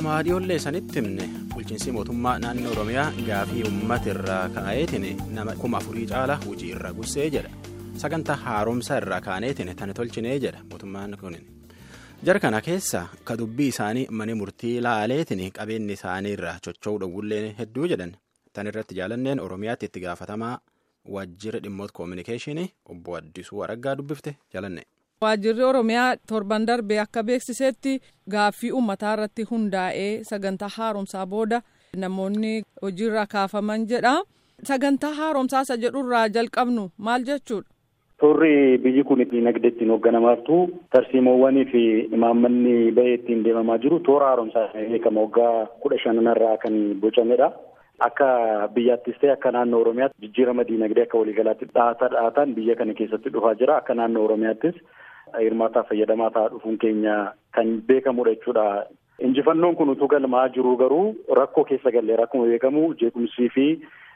Akkuma dhiyoollee sanitti himne bulchiinsi mootummaa naannoo Oromiyaa gaafii uummata irraa ka'eetiin nama kuma afurii caala hojii irra gussee jedha. Sagantaa haaromsa irraa kaaneetiin tani tolchinee jedha mootummaan kun. Jara kana keessa ka dubbii isaanii mana murtii laaleetiin qabeenyi isaanii irraa chocho'uu dhowwullee hedduu jedhan. Tan irratti jaalanneen Oromiyaatti itti gaafatamaa waajjira dhimmoota koominikeeshinii obbo Addisuu Araggaa dubbifte jaalanne. Waajjirri Oromiyaa torban darbee akka beeksisetti gaaffii uummataa irratti hundaa'ee sagantaa haaromsaa booda namoonni hojiirra kaafaman jedha. Sagantaa haaromsaa isa jedhurraa jalqabnu maal jechuudha? Turri biyyi kun dinagdee ittiin hoogganamartu tarsiimoowwanii fi imaammanni bahee ittiin deemamaa jiru toora haaromsaa beekama waggaa kudha shanarraa kan bocamedha. Akka biyyaattis ta'e akka naannoo Oromiyaatti jijjiirama diinagdee akka waliigalaatti dhaataa dhaataan biyya kana keessatti dhufaa jira. Akka naannoo Oromiyaattis hirmaataa fayyadamaa ta'aa dhufuun keenya kan beekamudha jechuudha. Injifannoon kun utuu galmaa jiru garuu rakkoo keessa gallee rakkuma beekamu jeequmsii fi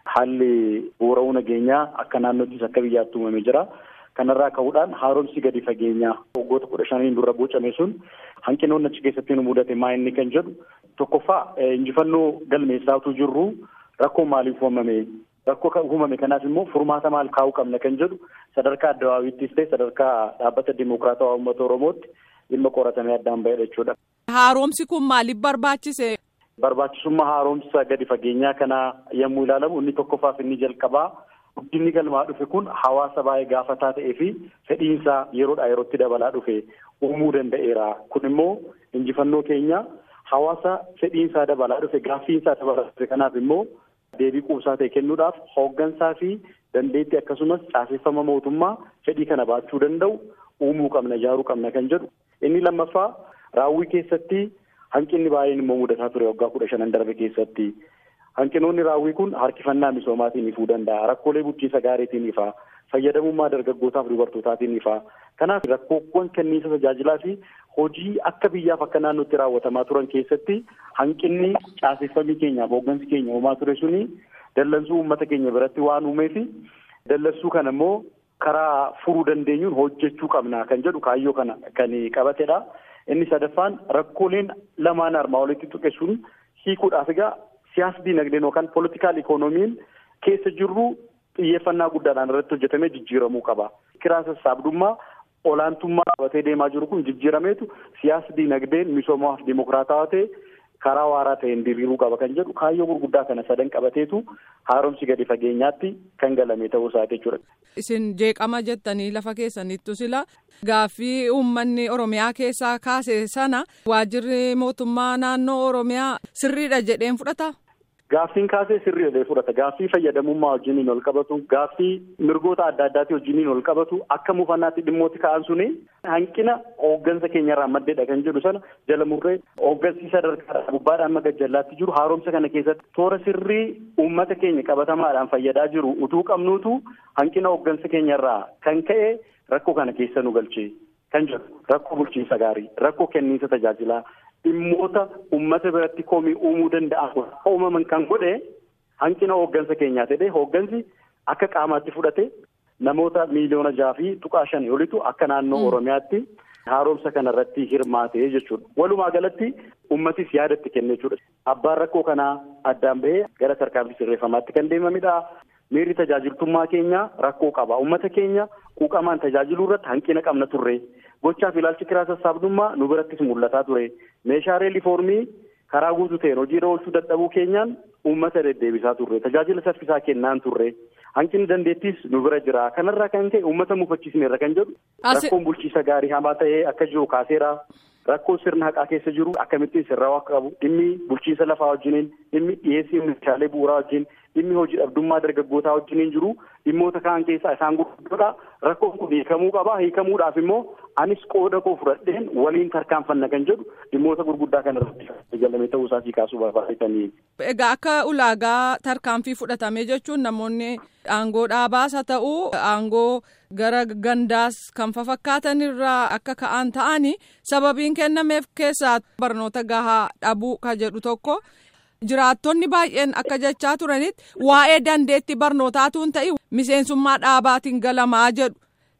haalli bu'uura'uu nageenyaa akka naannoottis akka biyyaatti uumamee jira. Kanarraa ka'uudhaan haaromsi gadi fageenyaa waggoota kudha shaniin dura bocame sun hanqinoonni achi keessatti nu mudate maa inni kan jedhu tokkoffaa injifannoo galmeessaatuu jirru rakkoo maaliif uumame rakkoo uumame kanaaf immoo furmaata maal kaa'uu qabna kan jedhu sadarkaa addabaabiittis ta'e sadarkaa dhaabbata dimokiraatawaa uummata oromootti dhimma qoratamee addaan bahedha jechuudha. Haaromsi kun maaliif barbaachise? Barbaachisummaa haaromsa gadi fageenyaa kana yommuu ilaalamu inni tokkoffaaf inni jalqabaa. Guddinni galmaa dhufe kun hawaasa baay'ee gaafataa ta'ee fi fedhiinsaa yeroodhaa yerootti dabalaa dhufe uumuu danda'eera. Kun immoo injifannoo keenya hawaasa fedhiinsaa dabalaa dhufe gaaffiinsaa dabalaa dhufe kanaaf immoo deebii quubsaa ta'e kennuudhaaf hooggansaa fi dandeettii akkasumas caaseffama mootummaa fedhii kana baachuu danda'u uumuu qabna ijaaruu qabna kan jedhu. Inni lammaffaa raawwii keessatti hanqinni baay'een immoo mudataa ture waggaa kudha shanan darbe keessatti. Hanqinoonni raawwii kun harkifannaa misoomaatiin ifuu danda'a. Rakkoolee bulchiinsa gaariitiin ifaa. Fayyadamummaa dargaggootaaf dubartootaatiin ifaa. Kanaaf rakkoowwan kenniinsa tajaajilaa fi hojii akka biyyaaf akka naannootti raawwatamaa turan keessatti hanqinni caaseffamii keenyaaf hooggansi keenya uumaa ture suni dallansuu uummata keenya biratti waan uumee fi dallansuu kana immoo karaa furuu dandeenyuun hojjechuu qabna kan jedhu kaayyoo kana kan qabatedha. Inni sadaffaan rakkooleen lamaan armaa olitti tuqe sun hiikuudhaaf egaa siyaasa diinagdeen yookaan poolitikaal ikoonomiin keessa jirru xiyyeeffannaa guddaadhaan irratti hojjetamee jijjiiramuu qaba. Kiraa sassaabdummaa olaantummaa qabatee deemaa jiru kun jijjiirameetu siyaasa diinagdeen misoomaaf dimokiraatawaa ta'e karaa waaraa ta'een diriiruu qaba kan jedhu kaayyoo gurguddaa kana sadan qabateetu haaromsi gadi fageenyaatti kan galame ta'uu isaati jechuudha. Isin jeeqama jettanii lafa keessanittu sila gaaffii uummanni Oromiyaa keessaa kaase sana waajjirri mootummaa naannoo Oromiyaa sirriidha jedheen fudhata. Gaaffiin kaasee sirrii jedhee fudhata. Gaaffii fayyadamummaa wajjiniin ol qabatu, gaaffii mirgoota adda addaatii wajjiniin ol qabatu, akka muufannaatti dhimmooti ka'an suni hanqina hooggansa keenyarraa maddeedha kan jedhu sana jala murree hooggansi sadarkaa gubbaadhaan maga jallaatti jiru haaromsa kana keessatti toora sirrii uummata keenya qabatamaadhaan fayyadaa jiru utuu qabnuutu hanqina hooggansa keenyarraa kan ka'e rakkoo kana keessa nu galchee kan jedhu rakkoo bulchiinsa gaarii, rakkoo kenniinsa tajaajilaa. Dhimmoota uummata biratti komii uumuu danda'an akka uumaman kan godhe hanqina hooggansa keenyaa ta'ee hooggansi akka qaamaatti fudhate namoota miiliyoona jaha fi tuqaa shanii olitu akka naannoo Oromiyaatti haaromsa kanarratti hirmaate jechuudha. Walumaa galatti uummatis yaadatti kenne jechuudha. Abbaan rakkoo kanaa addaan bahee gara tarkaanfii sirreeffamaatti kan deemamidha. Miirri tajaajiltummaa keenya rakkoo qaba. Uummata keenya quuqamaan tajaajiluu irratti hanqina qabna turre. Gochaaf ilaalchi kiraa sassaabdummaa nu birattis mul'ataa ture. Meeshaalee lifoormii karaa guutuu ta'een hojiirra oolchuu dadhabuu keenyaan uummata deddeebisaa turre. Tajaajila saffisaa kennaan turre. Hanqinni dandeettis nu bira jira. Kanarraa kan ka'e uummata mufachiisneerra kan jedhu. Rakkoon bulchiisa gaarii hamaa ta'ee akka jiru kaaseera. Rakkoon sirna haqaa keessa jiru akkamittiin sirraa'uu akka qabu. Dhimmi bulchiinsa lafaa wajjiniin, dhimmi dhiyeessii meeshaalee bu'uuraa wajjin, dhimmi hojii dhabdummaa dargaggootaa wajjiniin jiru dhimmoota kaan keessaa isaan gurguddoodha. Rakkoon kun hiikamuu qaba. Hiikamuudhaaf immoo anis qooda koo fudhadheen waliin tarkaanfanna kan jedhu dhimmoota gurguddaa kanarratti galame ta'uu isaatii kaasuu barbaadanii. Egaa akka ulaagaa tarkaanfii fudhatame jechuun namoonni aangoo dhaabaas haa ta'u aangoo gara gandaas kan fafakkaatan irraa akka ka'an ta'anii sababiin kennameef keessaa barnoota gahaa dhabuu ka jedhu tokko. Jiraattonni baay'een akka jechaa turanitti waa'ee dandeetti barnootaatu hin ta'i miseensummaa dhaabaatiin galamaa jedhu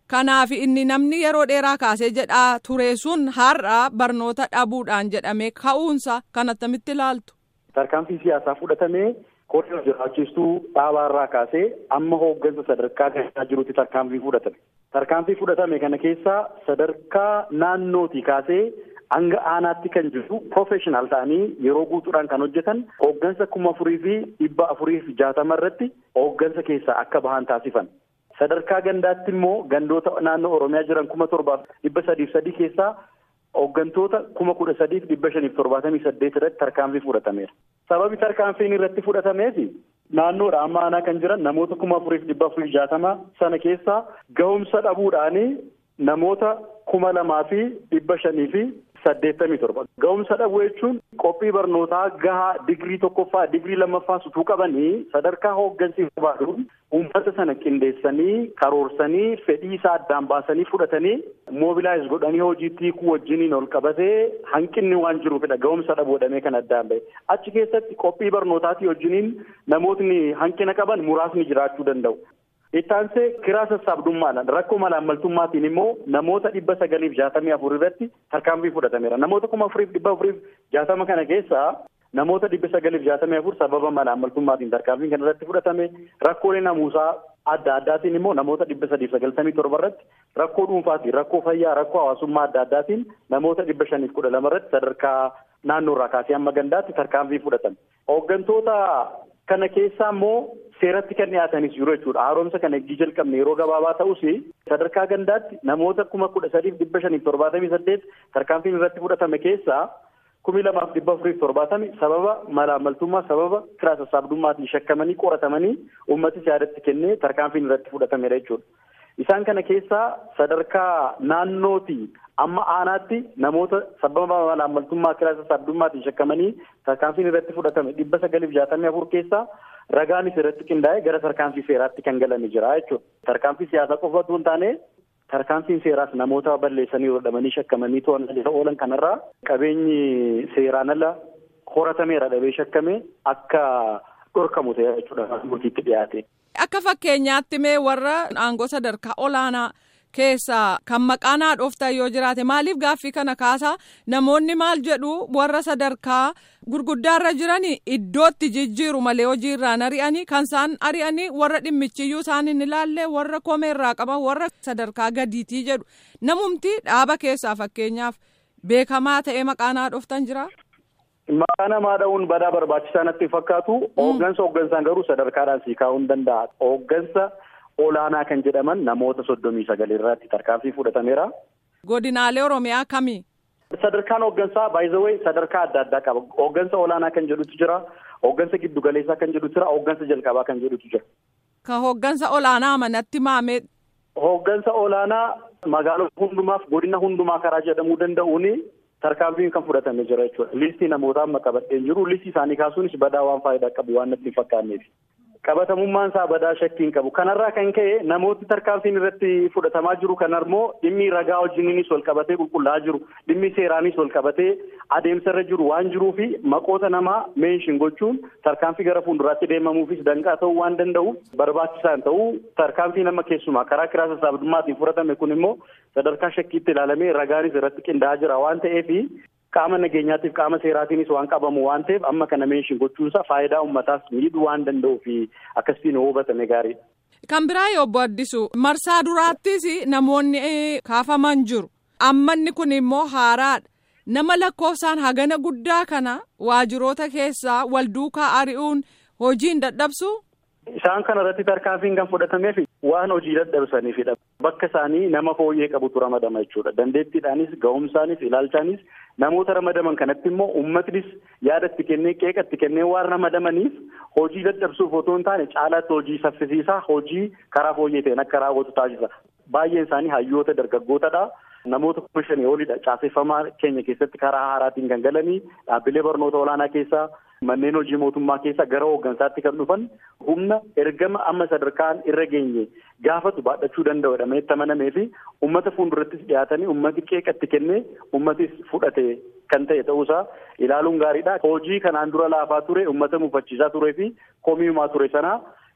Kanaaf inni namni yeroo dheeraa kaasee jedhaa ture sun har'a barnoota dhabuudhaan jedhamee ka'uunsa kan attamitti ilaaltu. Tarkaanfii siyaasaa fudhatamee koree jiraachistuu dhaabaarraa kaasee amma hooggansa sadarkaa gahee jirutti tarkaanfii fudhatame. Tarkaanfii fudhatame kana keessaa sadarkaa naannootii kaasee hanga aanaatti kan jiru profeshinal ta'anii yeroo guutuudhaan kan hojjetan hooggansa kuma afurii fi dhibba afurii fi jaatama irratti hooggansa keessaa akka bahan taasifan. Sadarkaa gandaatti immoo gandoota naannoo Oromiyaa jiran kuma torbaaf dhibba sadiif sadii keessaa hooggantoota kuma kudha sadiif dhibba shaniif torbaatamii saddeet irratti tarkaanfii fudhatameera. Sababi tarkaanfiin irratti fudhatameef naannoodha amma aanaa kan jiran namoota kuma afuriif dhibba afurii jaatama sana keessaa gahumsa dhabuudhaanii namoota kuma lamaa fi dhibba shanii fi saddeettamii torba. Gahumsa dhabuu jechuun qophii barnootaa gahaa digirii tokkoffaa digirii lammaffaa sutuu qabanii sadarkaa hooggansi barbaaduun uummata sana qindeessanii karoorsanii fedhii isaa addaan baasanii fudhatanii moobilaayiz godhanii hojiitti hiikuu wajjiniin ol qabatee hanqinni waan jiruufidha gahumsa dhabuudhamee kan addaan bahe. Achi keessatti qophii barnootaatii wajjiniin namootni hanqina qaban muraasni jiraachuu danda'u. Ittaansee kiraa sassaabdummaadhaan rakkoo malaammaltummaatiin immoo namoota dhibba sagaliif jaatamii afur irratti tarkaanfii fudhatameera. Namoota kuma afuriif dhibba afuriif jaatama kana keessaa namoota dhibba sagaliif jaatamii afur sababa malaammaltummaatiin tarkaanfiin kana irratti fudhatame rakkoolee namuusaa adda addaatiin immoo namoota dhibba sadiif sagaltamii torba irratti rakkoo dhuunfaatiin rakkoo fayyaa rakkoo hawaasummaa adda addaatiin namoota dhibba shaniif kudha lama irratti sadarkaa naannoorraa kaasee hamma gandaatti tarkaanfii fudhatame. Hooggantoota kana keessaa immoo seeratti kan dhiyaatanis jiru jechuudha. Haaromsa kana eegii jalqabne yeroo gabaabaa ta'us sadarkaa gandaatti namoota kuma kudha sadiif dhibba shaniif torbaatamii saddeet tarkaanfiin irratti fudhatame keessaa kumi lamaaf dhibba afuriif torbaatami sababa malaammaltummaa sababa kiraa sassaabdummaatiin shakkamanii qoratamanii uummatis yaadatti kennee tarkaanfiin irratti fudhatamedha jechuudha. Isaan kana keessaa sadarkaa naannootii amma aanaatti namoota sababa malaammaltummaa kiraa sassaabdummaatiin shakkamanii tarkaanfiin irratti fudhatame dhibba sagaliif jaatamii afur keessaa ragaanis irratti qindaa'ee gara tarkaanfii seeraatti kan galanii jira jechuudha. Tarkaanfii siyaasaa qofa otoo hin taane tarkaanfiin seeraas namoota balleessanii hodhamanii shakkamanii to'annaa oolan kanarraa qabeenyi seeraan ala horatameera dhabee shakkame akka dhorkamu ta'e jechuudha murtiitti dhiyaate. Akka fakkeenyaatti mee warra aangoo sadarkaa olaanaa keessaa kan maqaan haadhooftan yoo jiraate maaliif gaaffii kana kaasaa namoonni maal jedhu warra sadarkaa gurguddaarra jiranii iddootti jijjiiru malee hojiirraan ari'anii kan isaan ari'anii warra dhimmichiyyuu isaan hin ilaalle warra komeerraa qaban warra sadarkaa gadiitii jedhu namumti dhaaba keessaa fakkeenyaaf beekamaa ta'ee maqaan haadhooftan jira. Maqaa namaa dha'uun badaa barbaachisaa natti fakkaatu hooggansa hooggansaan garuu sadarkaadhaan sii kaa'uu hin danda'a. Hooggansa olaanaa kan jedhaman namoota soddomii sagal irratti tarkaanfii fudhatameera. Godinaalee Oromiyaa kamii? Sadarkaan hooggansaa baay'izawee sadarkaa adda addaa qaba. Hooggansa olaanaa kan jedhutu jira. Hooggansa giddugaleessaa kan jedhutu jira. Hooggansa jalqabaa kan jedhutu jira. Ka hooggansa olaanaa amanatti maamee. Hooggansa olaanaa magaalota hundumaaf godina hundumaa karaa jedhamuu danda'uuni tarkaanfiin kan fudhatame jira jechuudha. Listii namootaa amma qabadheen jiru. Listii isaanii kaasuunis badaa waan faayidaa qabu waan natti hin fakkaanneef. qabatamummaan isaa badaa shakkiin qabu kanarraa kan ka'e namooti tarkaanfiin irratti fudhatamaa jiru kanammoo dhimmi ragaa wajjiniinis wal qabatee qulqullaa'aa jiru dhimmi seeraanis wal qabatee adeemsarra jiru waan jiruu fi maqoota namaa meenshin gochuun tarkaanfii gara fuulduraatti deemamuufis danqaa ta'uu waan danda'uuf barbaachisaan ta'uu tarkaanfii nama keessumaa karaa kiraa sassaabdummaatiin fudhatame kun immoo sadarkaa shakkiitti ilaalamee ragaanis irratti qindaa'aa jira waan ta'eef qaama nageenyaatiif qaama seeraatiinis waan qabamu waan ta'eef amma kana meenshin gochuunsaa faayidaa uummataas miidhuu waan danda'uu fi akkasitiin hubatame gaariidha. Kan biraa yoo obbo Addisu marsaa duraattis namoonni kaafaman jiru. Ammanni kun immoo haaraadha. Nama lakkoofsaan hagana guddaa kana waajiroota keessaa wal duukaa ari'uun hojiin dadhabsu. Isaan kana irratti tarkaanfiin kan fudhatameef waan hojii dadhabsaniifidha. Bakka isaanii nama fooyyee qabutu ramadama jechuudha. Dandeettiidhaanis, ga'umsaanis, ilaalchaanis namoota ramadaman kanatti immoo uummatnis yaada itti kennee qeeqa itti kennee waan ramadamaniif hojii dadhabsuuf otoo hin taane caalaatti hojii saffisiisaa hojii karaa fooyyee ta'een akka raawwatu taasisa. Baay'een isaanii hayyoota dargaggootadha. Namoota kuma shanii olidha. Caaseffamaa keenya keessatti karaa haaraatiin kan galanii dhaabbilee barnoota olaanaa keessaa manneen hojii mootummaa keessaa gara hooggansaatti kan dhufan humna ergama amma sadarkaan irra geenye gaafatu baadhachuu danda'u jedhamee itti amanamee fi uummata fuuldurattis dhiyaatanii uummati qeeqatti kennee uummatis fudhate kan ta'e ta'uusaa ilaaluun gaariidha. Hojii kanaan dura laafaa ture uummata mufachiisaa turee fi komiimaa ture sanaa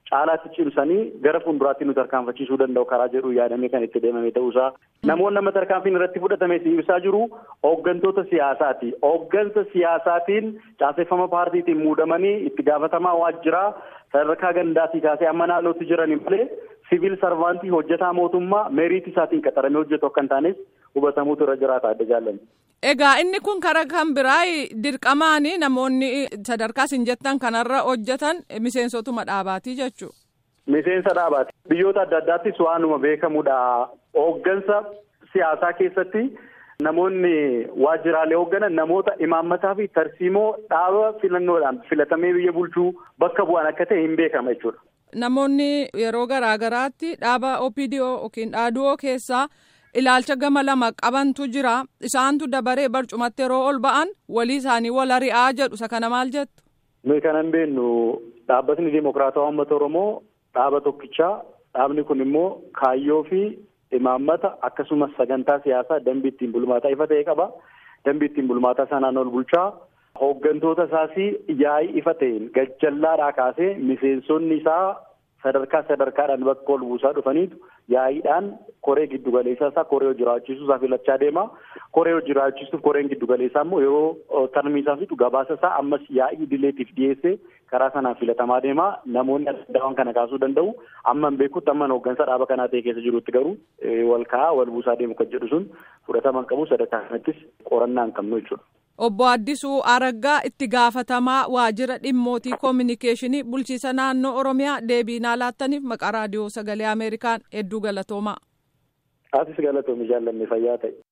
caalaatti cimsanii gara fuulduraatti nu tarkaanfachiisuu danda'u karaa jedhu yaadamee kan itti deemame ta'uusaa namoonni nama tarkaanfiin irratti fudhatame ibsaa jiru hooggantoota siyaasaati hooggansa siyaasaatiin caaseffama paartiitiin muudamanii itti gaafatamaa waajjiraa sadarkaa gandaatii kaasee amma naannootti jiranii malee siviil sarvaantii hojjetaa mootummaa meeriitii isaatiin qaxaramee hojjetu akka hin taanes hubatamuutu irra jiraata adda jaallanne. Egaa inni kun karaa kan biraa dirqamaan namoonni sadarkaa isin jettan kanarra hojjetan miseensotuma dhaabaatii jechuudha. Miseensa dhaabaati. Biyyoota adda addaattis waanuma beekamudha. Hooggansa siyaasaa keessatti namoonni waajjiraalee hoogganan namoota imaammataa fi tarsiimoo dhaaba filannoodhaan filatamee biyya bulchuu bakka bu'an akka ta'e hin beekama jechuudha. Namoonni yeroo garaa garaatti dhaaba OPDO yookiin dhaaduu keessaa. ilaalcha gama lama qabantu jira isaantu dabaree barcumatti yeroo ol ba'an walii isaanii wal ari'aa jedhu isa kana maal jettu. nuyi kanan beennu dhaabbatni dimokiraatawaa uummata oromoo dhaaba tokkichaa dhaabni kun immoo kaayyoo fi imaammata akkasumas sagantaa siyaasaa dambii ittiin bulmaataa ifa ta'e qaba dambii ittiin bulmaataa sanaan ol bulchaa hooggantoota isaas yaa'ii ifa ta'een gajjallaadhaa kaasee miseensonni isaa sadarkaa sadarkaadhaan bakka ol buusaa dhufaniitu yaa'iidhaan koree giddugaleessaa isaa koree hojii raawwachiisuu isaa filachaa deema. Koree hojii raawwachiisuuf koreen giddugaleessaa immoo yeroo tarmii isaa fixu gabaasa isaa ammas yaa'ii idileetiif dhiyeessee karaa sanaan filatamaa deema. Namoonni adda kana kaasuu danda'u. Amma hin beekutti amma hooggansa dhaaba kanaa ta'e keessa jirutti garuu wal kaa'aa wal buusaa deemu kan jedhu sun fudhatama hin qabu sadarkaa kanattis qorannaa hin qabnu jechuudha. Obbo Addisuu Araggaa itti gaafatamaa waajjira dhimmootii koominikeeshinii bulchiisa naannoo Oromiyaa deebii naa laattaniif maqaa raadiyoo sagalee Ameerikaan hedduu galatoomaa. Asis galatoomi jaallanne fayyaa ta'e.